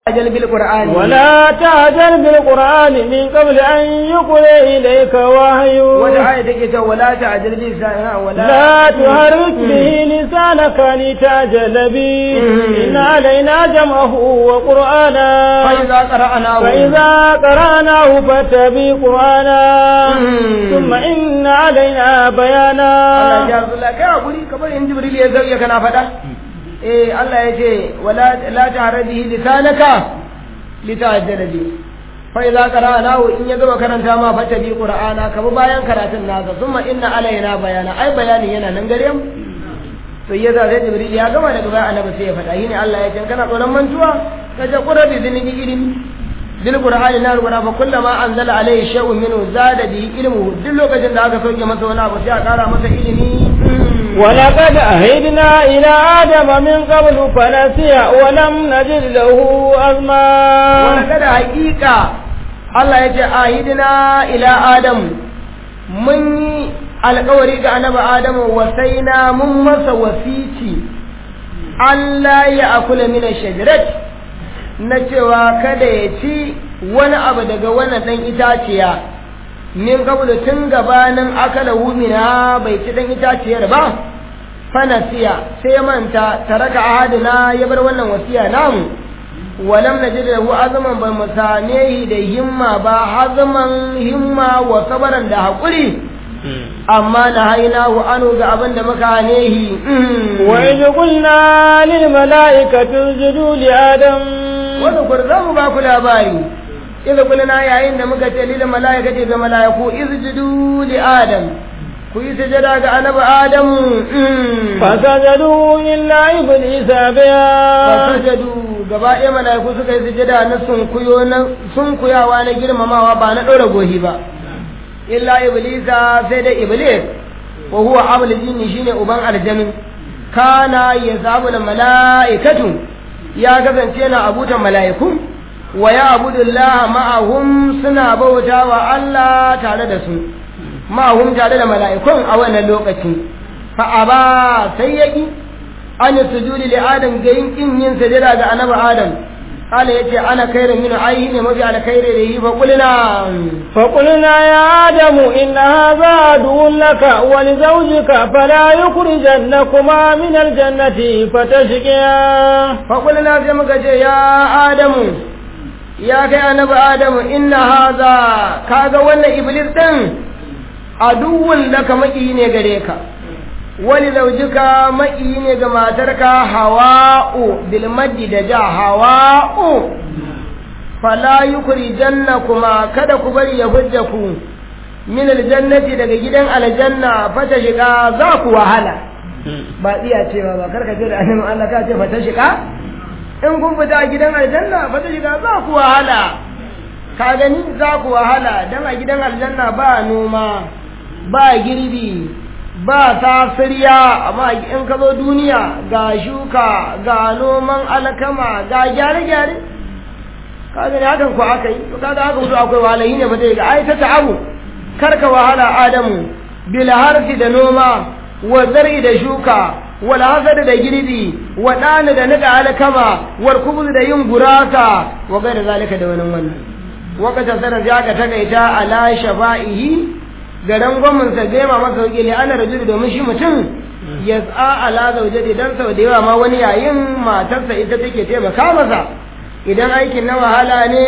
تعجل بالقرآن ولا تعجل بالقرآن من قبل أن يقضى إليك وحيه ولا آية ولا تعجل بلسانها ولا لا تحرك به لسانك لتعجل به إن علينا جمعه وقرآنا فإذا قرأناه فإذا قرأناه فاتبع قرآنا ثم إن علينا Allah بيانا ya Rasulullah kai hakuri kamar in Jibril ya zauya kana faɗa eh Allah ya ce wala la ta'radihi lisanaka litajjala bi fa idza qara'nahu in ya gama karanta ma fata bi qur'ana ka bi bayan karatun nasa thumma inna alaina bayana ai bayanin yana nan gare mu to yasa sai Jibril ya gama daga baya annabi sai ya faɗa shine Allah ya ce kana tsoron mantuwa ka je qurabi zinibi ilimi bil qur'ani na rubuta fa kullama anzala alayhi shay'un minhu zada bi ilmuhu duk lokacin da aka sauke masa wani abu sai a kara masa ilimi ولقد أهدنا إلى آدم من قبل فنسي ولم نجد له أزما wani kada hakika Allah ya ce ahidina ila Adam mun yi alkawari ga annabi Adamu wasaina mun masa wasici Allah ya akula mina shajarat na cewa kada ya ci wani abu daga wannan dan itaciya min kabulu tun gabanin akala humina bai ci dan itaciyar ba fanasiya sai ya manta taraka ahadina ya bar wannan wasiya namu walam najid lahu azman ba mu same shi da himma ba hazman himma wa sabaran da hakuri amma na haina wa anu ga abin da muka hane shi وإذ قلنا للملائكة اسجدوا لآدم wanda kur za mu ba ku labari idza qulna yayin da muka ce lil malaikati ga malaiku izjudu li adam ku yi sujada ga annabi adam فسجدوا إلا إبليس أبيا fasajadu gaba ɗaya malaiku suka yi sujada na sunkuyo na sunkuyawa na girmamawa ba na ɗora gohi ba illa iblisa sai dai iblis wa huwa abul jinni shine uban aljannin kana yasabu da malaikatu ya kasance yana abutan mala'iku wa ya abudullaha ma'ahum suna bauta wa Allah tare da su ma'ahum tare da mala'ikun a wannan lokaci fa aba sai yaki an sujudi li adam ga yin kin yin sajada ga annabi adam kala yace ana khairu min ayyi ne mafi alkhairi da yi fa kulina فقلنا يا آدم إن هذا عدو لك ولزوجك فلا يخرجنكما من الجنة فتشقيا fa kulina sai muka ce ya adamu ya kai annabi adamu inna haza kaga wannan iblis din aduwwun laka maki ne gare ka wani zaujika maki ne ga matarka hawa'u bil maddi da ja hawa'u fala yukrijanna kuma kada ku bari ya hujja ku min aljannati daga gidan aljanna fata shiga za ku wahala ba iya cewa ba karka ce da annabi Allah ka ce fata shiga in kun fita gidan aljanna fata shiga za ku wahala ka gani za ku wahala dan a gidan aljanna ba noma ba girbi ba tasiriya amma in ka zo duniya ga shuka ga noman alkama ga gyare-gyare ka gani hakan ko aka yi to kaga haka wuce akwai wahala yi ne ba zai ga ai ta ta'abu karka wahala adamu bil harfi da noma wa zar'i da shuka wal hasad da girbi wa dana da nika alkama wal kubuz da yin gurasa wa gaira zalika da wannan wannan wakata sanar ya ka takaita ala shafa'ihi garan gwamnan sa gema masa wuke ne ana rajulu domin shi mutum ya tsa ala zaujati dan sau da yawa ma wani yayin matarsa ita take taimaka masa idan aikin na wahala ne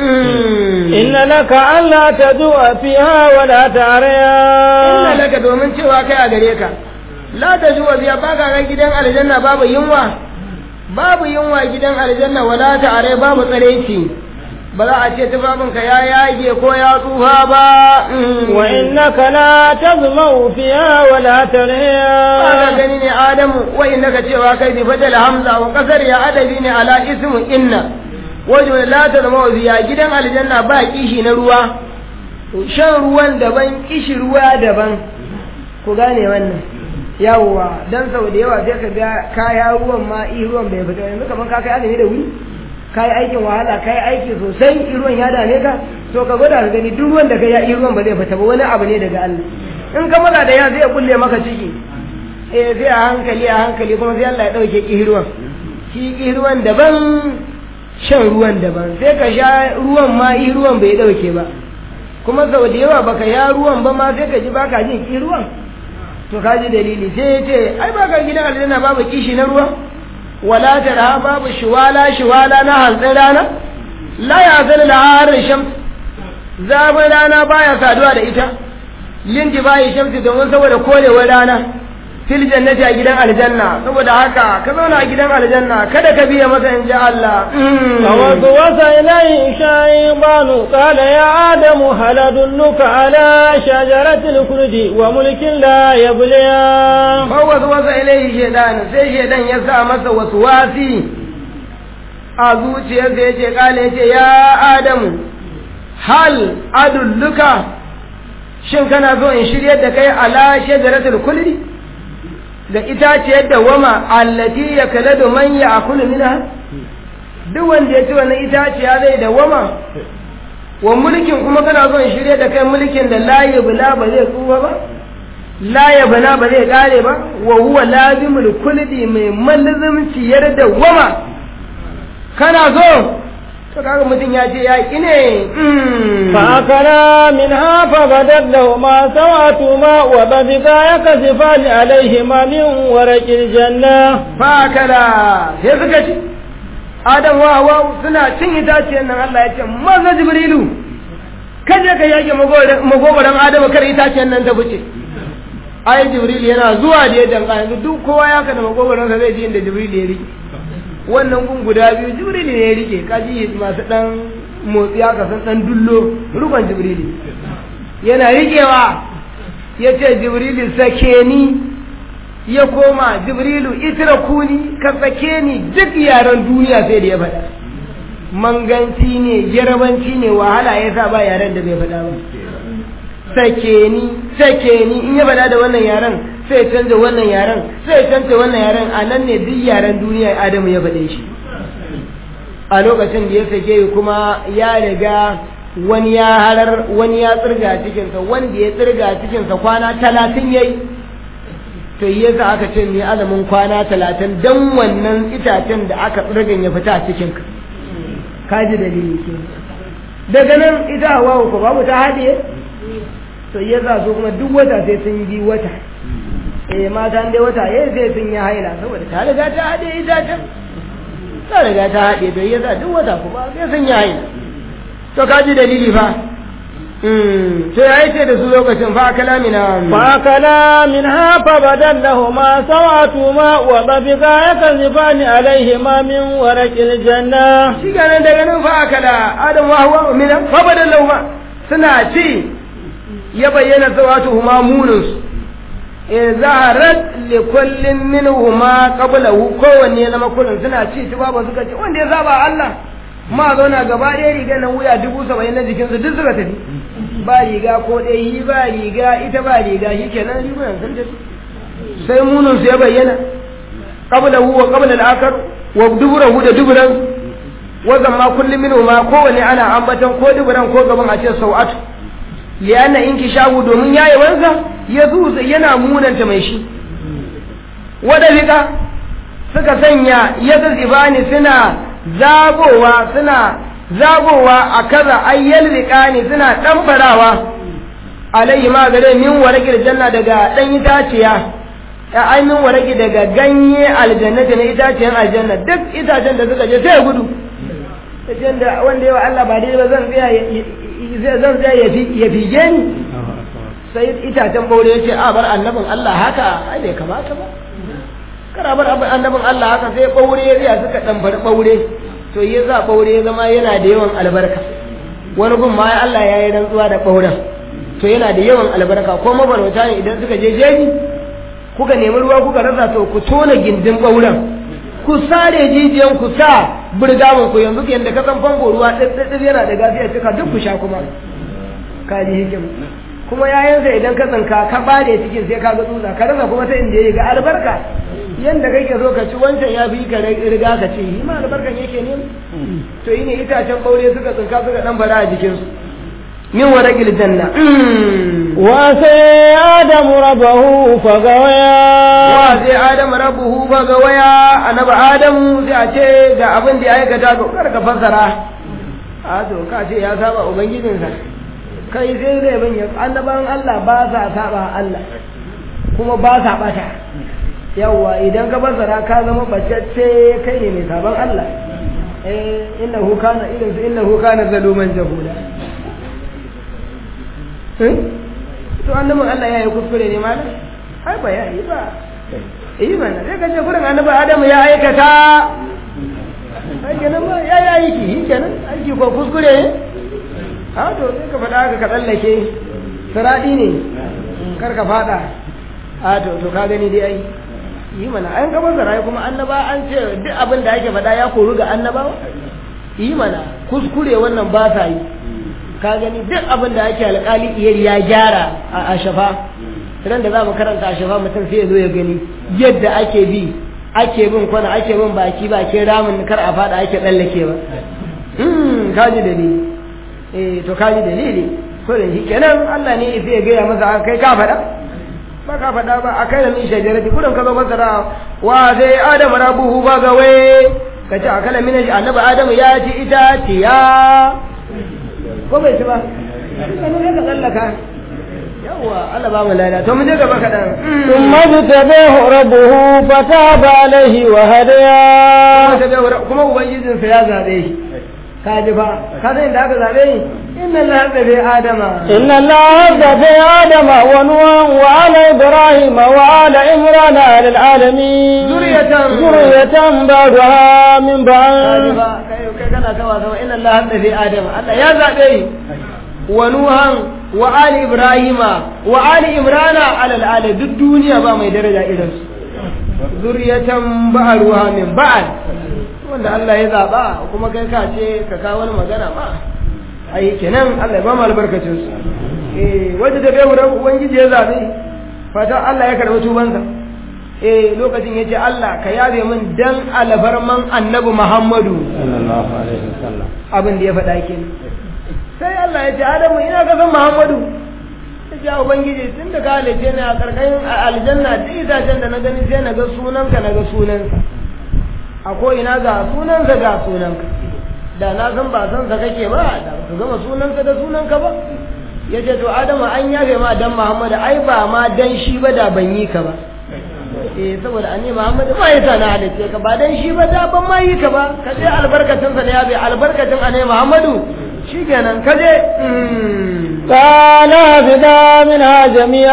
إن لك ألا تجوع فيها ولا inna تعريا laka domin cewa kai a gare ka la ta zuwa biya ba ka ga gidan aljanna babu yunwa babu yunwa gidan aljanna wala ta are babu tsareci ba za a ce tufafinka ya yage ko ya tsufa ba وإنك لا تظمأ فيها ولا Ana تريا gani ne Adamu wa innaka cewa kai bi fadal hamza wa kasar ya adabi ne ala ismu inna wajen la ta zama biya gidan aljanna ba kishi na ruwa shan ruwan daban kishi ruwa daban ku gane wannan yawwa dan sau da yawa sai ka ga kaya ruwan ma i ruwan bai fita yanzu kaman ka kai azumi da wuri kai aikin wahala kai aiki sosai i ruwan ya dame ka to ka gwada ka gani duk ruwan da ka ya i ruwan ba zai fita ba wani abu ne daga Allah in ka maza da ya zai kulle maka ciki eh sai a hankali a hankali kuma sai Allah ya dauke kihirwan shi kihirwan daban shan ruwan daban sai ka sha ruwan ma i ruwan bai dauke ba kuma sau da yawa baka ya ruwan ba ma sai ka ji baka jin ki ruwan to ka ji dalili sai ya ce ai baka gidan aljanna babu kishi na ruwa wala tara babu shiwala shiwala na hantsin rana la ya zana da harin shams zafin rana baya saduwa da ita lindi bayi shamsi domin saboda korewar rana fil jannati a gidan aljanna saboda haka ka zauna a gidan aljanna kada ka biya masa in ji Allah فوسوس إليه الشيطان قال يا آدم هل أدلك على شجرة الخلد وملك لا يبليان fawwas wasa ilaihi shaidan sai shaidan ya sa masa wasu wasi a zuciyarsa ya ce kala ya ce ya adamu hal adulluka shin kana so in shiryar da kai ala shajaratul kulli da itaciyar da wama allati ya kaladu man ya akulu minha duk wanda ya ci wannan itaciya zai da wama wa mulkin kuma kana so in shirya da kai mulkin da la yabla ba zai tsufa ba la yabla ba zai kare ba wa huwa lazimul kulli mai malzumciyar da wama kana so to kaga mutum ya ce ya ki ne فأكلا منها فبدت لهما سواتهما وبدتا يكسفان عليهما من ورق الجنة fakala sai suka ci adam wa hawa suna cin itaciyar nan Allah ya ce maza jibrilu kaje ka yage magogoran adamu kar itaciyar nan ta fice ai jibril yana zuwa da ya danka yanzu duk kowa ya kada magogoran sa zai ji inda jibril ya rike wannan gun guda biyu jibril ne ya rike kaji masu dan motsi haka san dan dullo rukun jibril yana rikewa ya ce jibril sake ni ya koma jibrilu itira kuni ka sake ni duk yaren duniya sai da ya faɗa manganci ne yarabanci ne wahala ya sa ba yaren da bai faɗa ba sake ni sake ni in ya faɗa da wannan yaren sai ya canza wannan yaren sai ya canza wannan yaren a nan ne duk yaren duniya adamu ya faɗe shi a lokacin da ya sake kuma ya riga wani ya harar wani ya tsirga cikinsa wanda ya tsirga cikinsa kwana talatin ya yi to yi yasa aka ce mai azumin kwana talatin don wannan itacen da aka tsirgan ya fita a cikin ka kaji dalili ke daga nan ita hawa ko babu ta haɗe to yi yasa su kuma duk wata sai sun bi wata eh mata dai wata eh sai sun yi haila saboda ta riga ta haɗe itacen ta riga ta haɗe to yi yasa duk wata kuma sai sun yi haila to kaji dalili fa to ya ce da su lokacin fa kalamina فأكلا منها فبدت لهما سواتهما وطفقا يكذبان عليهما من ورق الجنة shi ganin daga nan fa kala adam wa huwa min fa badan lauma suna ci ya bayyana sawatuhuma munus in zaharat li kullin minhuma qablahu kowanne na makullin suna ci ci babu suka ce wanda ya zaba Allah ma zauna gaba ɗaya riga nan wuya dubu saba'in na jikinsu duk suka tafi ba riga ko ɗaya yi ba riga ita ba riga shi kenan rigunan sun tafi sai munin su ya bayyana qabla hu wa qabla al-akhar wa duburahu da duburan wa zamma kullum minhu ma kowane ana ambaton ko duburan ko gaban a ce sau'atu lianna inkishahu domin yayi wansa ya zu yana munanta mai shi wadalika suka sanya ya zibani suna zagowa suna zagowa a kaza ayyal riƙani suna ɗanbarawa alayhi ma gare min waraki janna daga ɗan itaciya ya ai min waraki daga ganye aljannati na itaciyan aljanna duk itacen da suka je sai gudu itacen da wanda yawa Allah ba dai ba zan tsaya zan tsaya ya fige ni sai itacen baure ya ce a bar annabin Allah haka ai bai kamata ba kana bar annabin Allah haka sai baure ya tsaya suka ɗanbari baure to yi za ɓaure ya zama yana da yawan albarka wani gun ma Allah ya yi rantsuwa da ɓauren to yana da yawan albarka ko mabarauta ne idan suka je jeji kuka nemi ruwa kuka rasa to ku tona gindin ɓauren ku sare jijiyan ku sa burgamin ku yanzu yadda ka san famfo ruwa ɗaɗɗaɗɗir yana da gafiya cika duk ku sha kuma ka ji hikim kuma yayansa idan ka tsanka ka bare cikin sai ka ga tsutsa ka rasa kuma ta inda ya ga albarka yanda kake so ka ci wancan ya fi ka riga ka ci yi ma albarkan yake ne to yi ne itacen ɓaure suka tsinka suka ɗan bara a jikinsu min waraqil janna وعصى آدم ربه فغويا wa sai adam rabbuhu fa ga waya annabi adamu sai a ce ga abin da ya aikata ga kar ka fassara a to ka ce ya saba ubangijinsa kai sai zai bin ya annaban Allah ba sa saba Allah kuma ba sa bata yawa idan ka fassara ka zama bacacce kai ne mai saban Allah eh innahu kana idan su innahu kana zaluman jahula eh to annabin Allah ya yi kuskure ne malam ai ba ya yi ba yi mana sai ka ce gurin annabi Adamu ya aikata ai kenan ba ya yi aiki shi kenan aiki ko kuskure ne a to sai ka faɗa haka ka tsallake siraɗi ne kar ka faɗa a to to ka gani dai ai yi mana an ka bazara kuma annaba an ce duk abin da ake faɗa ya koru ga annabawa yi mana kuskure wannan ba sa yi ka gani duk abin da ake alƙali iyari ya gyara a shafa ran da za mu karanta a shafa mutum sai ya zo ya gani yadda ake bi ake bin kwana ake bin baki bakin ramin kar a fada ake tsallake ba kaji dalili eh to kaji dalili ko da shi kenan Allah ne sai ya gaya masa kai ka faɗa ba ka faɗa ba a kai da min shajarati kudin ka zo masa da wa sai adamu rabuhu ba ga wai ka ce akala min annabi adamu ya ci itaciya ko bai ci ba kanu ne ka tsallaka yawwa Allah ba mu lada to mu je gaba kaɗan ثم اجتباه ربه فتاب عليه وهديا kuma ubangijinsa ya zaɓe shi ka ji fa ka san inda aka zaɓe shi inna Allah zaɓe Adama إن الله اصطفى آدم ونوحا وآل إبراهيم وآل عمران على العالمين ذرية ذرية بعضها من ka ji بعض fa kai kai kana kawa sama inna Allah zaɓe Adama Allah ya zaɓe shi wa Nuhan wa Ali Ibrahima wa Ali Imrana alal ala duk duniya ba mai daraja irin su zuriyatan ba'aruha min ba'al wanda Allah ya zaba kuma kai ka ce ka kawo wani magana ma ai kenan Allah ya ba mu albarkacin su eh wanda da bai wurin ubangiji ya zabe fata Allah ya karɓi tubansa eh lokacin yace Allah ka yabe min dan alfarman annabi Muhammadu صلى الله عليه وسلم abin da ya faɗa kenan sai Allah ya ce Adamu ina ka san Muhammadu ya ce ubangiji tun da ka halice ni a karkashin aljanna duk itacen da na gani sai na ga sunanka na ga sunanka a ko ina ga sunansa ga sunanka da na san ba san sa kake ba da ka gama sunansa da sunanka ba ya ce to Adamu an yafe ma dan Muhammadu ai ba ma dan shi ba da ban yi ka ba eh saboda annabi Muhammad ba ya sana halice ka ba dan shi ba da ban ma yi ka ba ka je albarkacin sa ne ya bi albarkacin annabi Muhammadu shikenan ka je قال اهبطا منها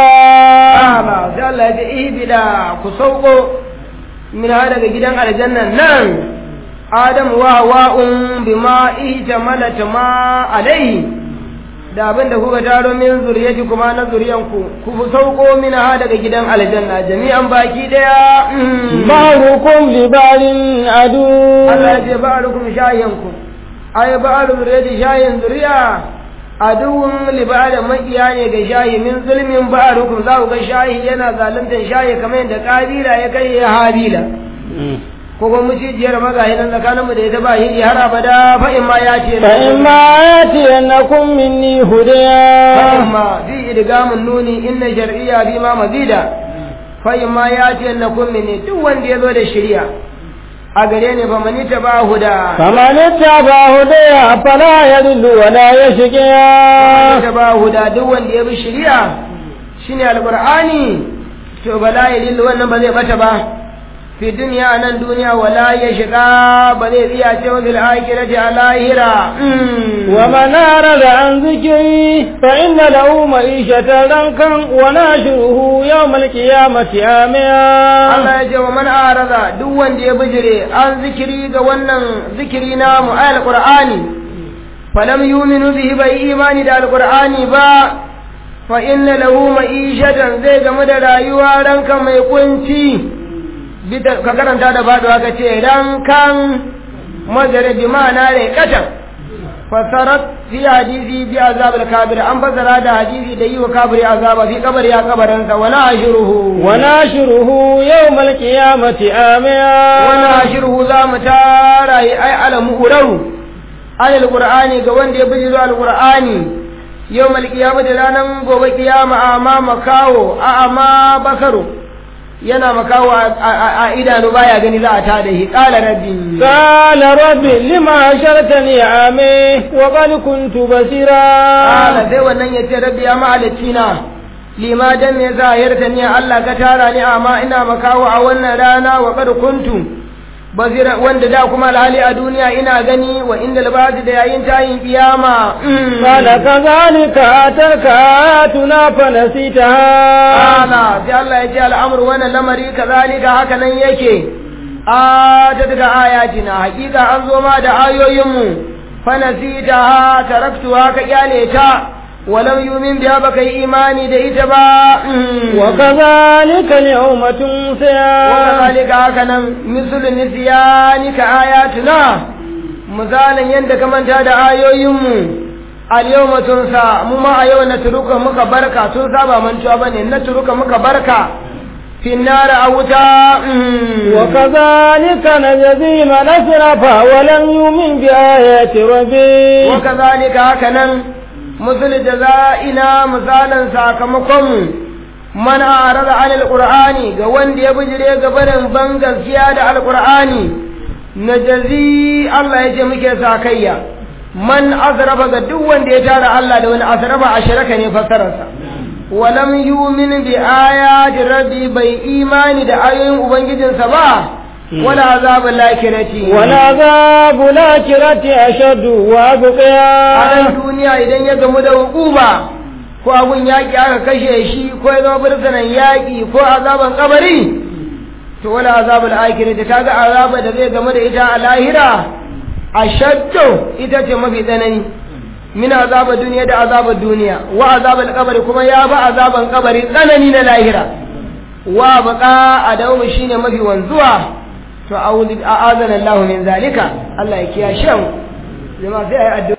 جميعا ba sai Allah ya ce ihbida ku sauko min ha daga gidan aljannan nan Adam wa hawa'un bima ihtamalat ma alaihi da abin da kuka taro min zuriyati kuma na zuriyanku ku sauko min ha daga gidan aljanna jami'an baki daya بعضكم لبعض عدو Allah ya ce ba'alukum shayanku ay ba'alu zuriyati shayin zuriya aduwwun li ba'da makiya ne ga shayi min zulmin ba'alukum za ku ga shayi yana zaluntar shayi kamar yadda kabila ya kai ya habila ko kuma mucijiyar magayi nan tsakanin mu da ita ba hidi har abada fa in ma ya ce فإما يأتينكم مني هدى فإما في إدغام النون إن شرعية بما مزيدا فإما يأتي أنكم مني duk wanda ya zo da shari'a a gare ni fa mani ta ba huda فمن اتبع هدى فلا يضل ولا يشقى ta ba huda duk wanda ya bi shari'a shine alqur'ani to bala ya lillu wannan ba zai bata ba fi duniya nan duniya wala ya shiga ba zai tsiya ce wa fil akhirati a lahira ومن أعرض عن ذكري فإن له معيشة ضنكا وناشره يوم القيامة عاميا Allah ya ce wa man arada duk wanda ya bijire an zikiri ga wannan zikiri na mu ayal qur'ani falam yu'minu bihi bai imani da alqur'ani ba fa inna lahu ma'ishatan zai gamu da rayuwa ranka mai kunci bita ka karanta da faduwa ka ce rankan majare bi ma'ana ne katan fasarat fi hadisi bi azab al-kabir an fasara da hadisi da yi wa kabiri azaba fi kabari ya kabarinsa wa na'shuruhu وناشره يوم القيامة عاميا وناشره za mu tara yi ai alamu uraru alil qur'ani ga wanda ya bijiro alqur'ani yau malkiyama da ranar gobe kiyama a ma makawo a ma bakaru yana makawo a idanu baya gani za a ta da shi ƙala rabbi ƙala rabbi lima shartani ame wa qad kuntu basira ƙala sai wannan ya ce rabbi ya mahalicci na lima dan me za a yarda ni Allah ka tara ni amma ina makawo a wannan rana wa qad kuntu basira wanda da kuma alhali a duniya ina gani wa inda labasi da yayin tayin kiyama qala kadhalika atarka ayatuna fanasitaha ala sai Allah ya ce al'amru wannan lamari kazalika haka nan yake a ta daga ayatina hakika an zo ma da ayoyinmu fanasitaha taraktuha ka kyale ta ولم يؤمن بها بكي إيماني ديتبا وكذلك اليوم تنسى وكذلك هكذا مثل نسيانك آياتنا مثالا يندك من تاد آيو يمو اليوم تنسى مما أيو نترك مكبركة تنسى بمن شابني نترك مكبركة في النار أوتا وكذلك نجزي من أسرف ولم يؤمن بآيات ربي وكذلك هكذا مثل جزائنا مثالا ساكمكم من أعرض عن القرآن قوان دي بجري قبرن بنغ زيادة القرآن نجزي الله يجمك ساكيا من أسرف قدوان دي تارى الله دون أسرف أشركني فسرسا ولم يؤمن بآيات ربي بي إيمان دا آيين أبنجد سبا ولا عذاب الآخرة ولا عذاب الآخرة أشد وأبقى a nan duniya idan ya gamu da hukuma ko abun yaƙi aka kashe shi ko ya zama birtanan yaƙi ko azaban kabari to wala azabul akhirati kaga azaba da zai gamu da ita a lahira ashaddu ita ce mafi tsanani min azaba duniya da azabar duniya wa azabul kabari kuma ya ba azaban kabari tsanani na lahira wa baqa adawu shine mafi wanzuwa to a'udhu a'adana Allah min zalika Allah ya kiyashe mu jama'a sai ayi addu'a